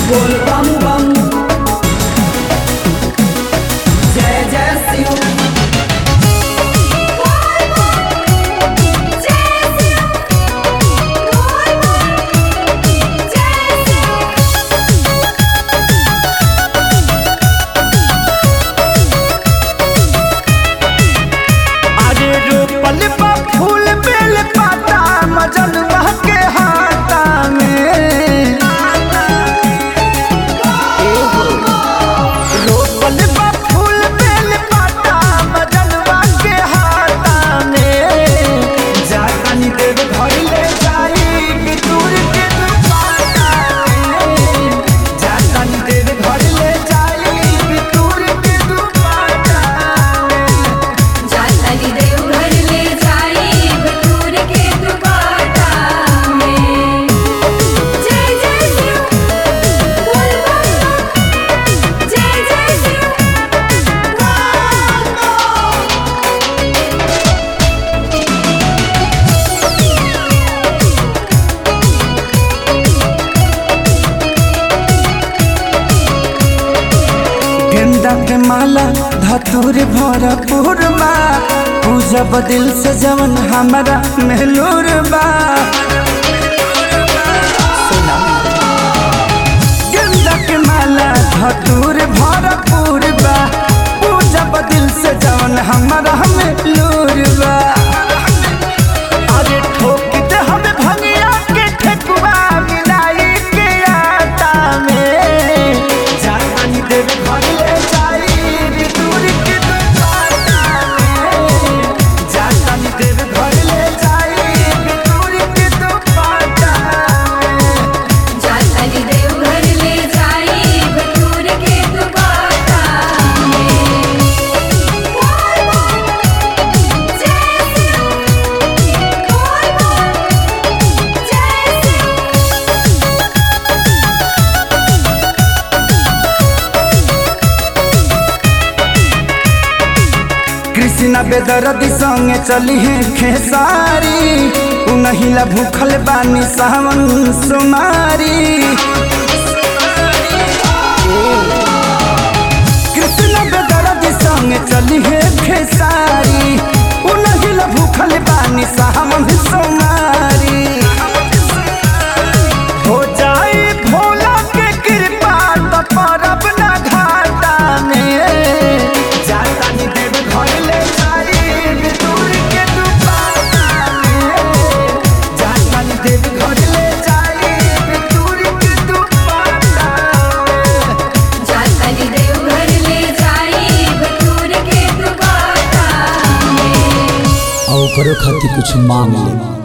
बोल बम बम जय जय शिव अरे रोपल बा फूल बेल पाता मजन के हाथा में रोपल बा फूल बेल पाता मजन के हाथा में जानी देव घर ले जाई कि दूर के दुपाटा में जानी देव घर ले जाई कि दूर के दुपाटा में जातली देव घर ले जाई बटूर के दुपाटा में जय जय शिव बोल बम जय जय शिव गेंदा के माला धतूर भरपूर बा पूजब दिल से जवन हमारा मेहलूर बा गेंदा के माला धतूर भरपूर बा पूजब दिल से जवन हमारा मेहलूर बा अरे ठोक दे हमें भंगिया के ठेकुआ मिलाई के आटा में जानी देव घर ले जाई दूर के दुपाटा में जानी देव घर ले जाई दूर के दुपाटा में जातली देव घर ले जाई बटूर के दुपाटा में बोल बम जय शिव बोल बम जय शिव कृष्णा बेदरदी संगे चली है खेसारी उनहिला भूखल बानी सावन सुमारी कृष्णा बेदरदी संगे चली है खेसारी उनहिला भूखल बानी सावन सुमारी हो जाए भोला के कृपा तो परब ना घाटा में जातानी देव घर ले जाई दूर के दुपाटा में जातानी देव घर ले जाई दूर के दुपाटा में जातली देव घर ले जाई बटूर के दुपाटा में और ओकरो खातिर कुछ मांग ले